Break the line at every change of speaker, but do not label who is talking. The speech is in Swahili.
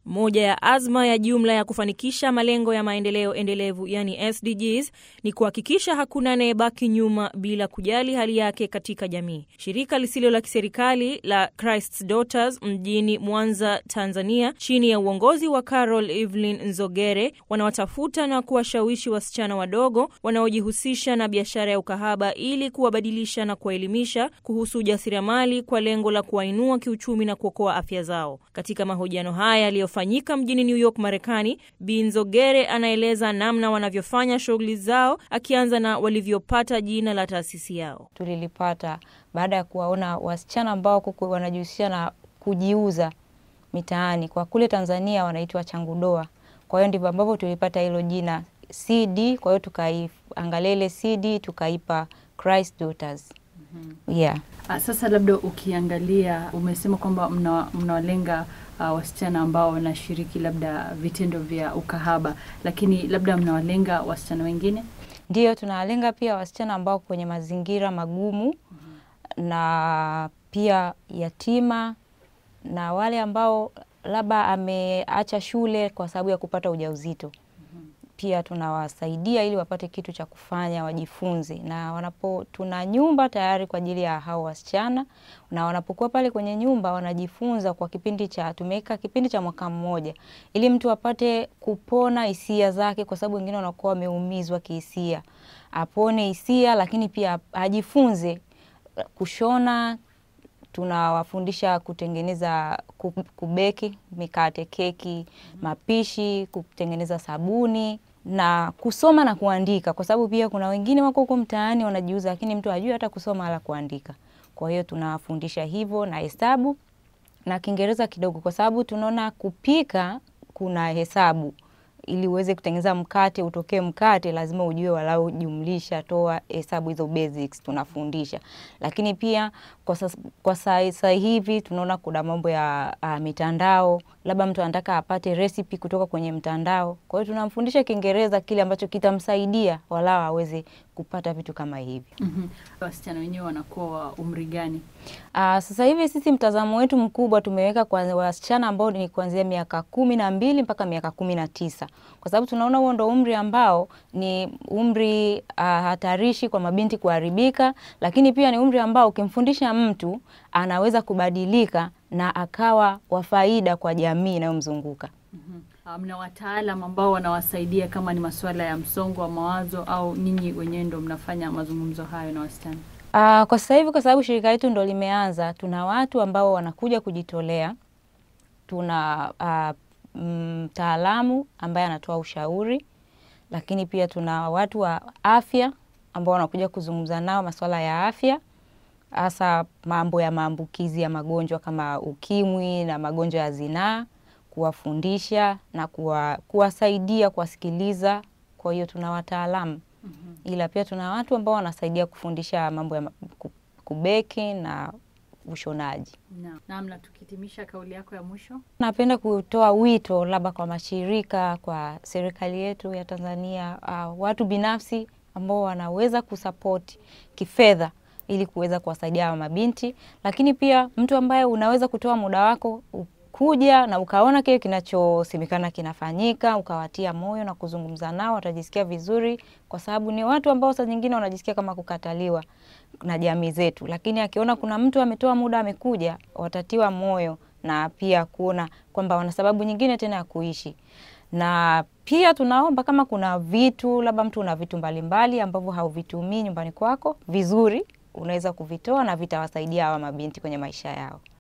Moja ya azma ya jumla ya kufanikisha malengo ya maendeleo endelevu yani SDGs ni kuhakikisha hakuna anayebaki nyuma bila kujali hali yake katika jamii. Shirika lisilo la kiserikali la Christ's Daughters mjini Mwanza, Tanzania, chini ya uongozi wa Carol Evelyn Nzogere, wanawatafuta na kuwashawishi wasichana wadogo wanaojihusisha na biashara ya ukahaba ili kuwabadilisha na kuwaelimisha kuhusu ujasiriamali kwa lengo la kuwainua kiuchumi na kuokoa afya zao. Katika mahojiano haya yaliyofanyika mjini New York, Marekani, Bi Nzogere anaeleza namna wanavyofanya shughuli zao, akianza na walivyopata jina la taasisi yao.
Tulilipata baada ya kuwaona wasichana ambao kuku wanajihusisha na kujiuza mitaani, kwa kule Tanzania wanaitwa changudoa. Kwa hiyo ndivyo ambavyo tulipata hilo jina CD. Kwa hiyo tukaiangalia ile CD tukaipa Christ Daughters. Yeah.
Ah, Sasa labda ukiangalia, umesema kwamba mna- mnawalenga ah, wasichana ambao wanashiriki labda vitendo vya ukahaba, lakini labda mnawalenga wasichana wengine?
Ndiyo, tunawalenga pia wasichana ambao kwenye mazingira magumu na pia yatima na wale ambao labda ameacha shule kwa sababu ya kupata ujauzito. Pia tunawasaidia ili wapate kitu cha kufanya, wajifunze, na wanapo, tuna nyumba tayari kwa ajili ya hao wasichana, na wanapokuwa pale kwenye nyumba wanajifunza kwa kipindi cha, tumeweka kipindi cha mwaka mmoja, ili mtu apate kupona hisia zake, kwa sababu wengine wanakuwa wameumizwa kihisia, apone hisia, lakini pia ajifunze kushona tunawafundisha kutengeneza ku- kubeki mikate, keki, mapishi, kutengeneza sabuni na kusoma na kuandika, kwa sababu pia kuna wengine wako huko mtaani wanajiuza, lakini mtu hajui hata kusoma wala kuandika. Kwa hiyo tunawafundisha hivyo na hesabu na Kiingereza kidogo, kwa sababu tunaona kupika kuna hesabu ili uweze kutengeneza mkate utokee mkate, lazima ujue walau jumlisha, toa, hesabu hizo basics tunafundisha. Lakini pia kwa sasa, kwa sasa hivi tunaona kuna mambo ya uh, mitandao, labda mtu anataka apate recipe kutoka kwenye mtandao. Kwa hiyo tunamfundisha Kiingereza kile ambacho kitamsaidia walau aweze kupata vitu kama hivi.
Mhm. Wasichana wenyewe wanakuwa wa umri gani?
Uh, sasa hivi sisi mtazamo wetu mkubwa tumeweka kwa wasichana ambao ni kuanzia miaka kumi na mbili mpaka miaka kumi na tisa kwa sababu tunaona huo ndo umri ambao ni umri uh, hatarishi kwa mabinti kuharibika, lakini pia ni umri ambao ukimfundisha mtu anaweza kubadilika na akawa wa faida kwa jamii inayomzunguka.
Mhm. Ah, Mna wataalam ambao wanawasaidia kama ni masuala ya msongo wa mawazo au ninyi wenyewe ndo mnafanya mazungumzo hayo na wasichana?
Uh, kwa sasa hivi kwa sababu shirika letu ndo limeanza, tuna watu ambao wanakuja kujitolea. Tuna uh, mtaalamu ambaye anatoa ushauri, lakini pia tuna watu wa afya ambao wanakuja kuzungumza nao masuala ya afya, hasa mambo ya maambukizi ya magonjwa kama ukimwi na magonjwa ya zinaa, kuwafundisha na kuwa, kuwasaidia kuwasikiliza. Kwa hiyo tuna wataalamu ila pia tuna watu ambao wanasaidia kufundisha mambo ya ma- ku- kubeki na ushonaji.
Naam. Naam, na tukihitimisha kauli yako ya mwisho.
Napenda kutoa wito labda kwa mashirika, kwa serikali yetu ya Tanzania, uh, watu binafsi ambao wanaweza kusapoti kifedha ili kuweza kuwasaidia hawa mabinti, lakini pia mtu ambaye unaweza kutoa muda wako u- kuja na ukaona kile kinachosemekana kinafanyika, ukawatia moyo na kuzungumza nao, watajisikia vizuri, kwa sababu ni watu ambao saa nyingine wanajisikia kama kukataliwa na jamii zetu, lakini akiona kuna mtu ametoa muda amekuja, watatiwa moyo na pia kuona kwamba wana sababu nyingine tena ya kuishi. Na pia tunaomba kama kuna vitu labda mtu una vitu mbalimbali ambavyo hauvitumii nyumbani kwako vizuri, unaweza kuvitoa na vitawasaidia hawa mabinti kwenye maisha yao.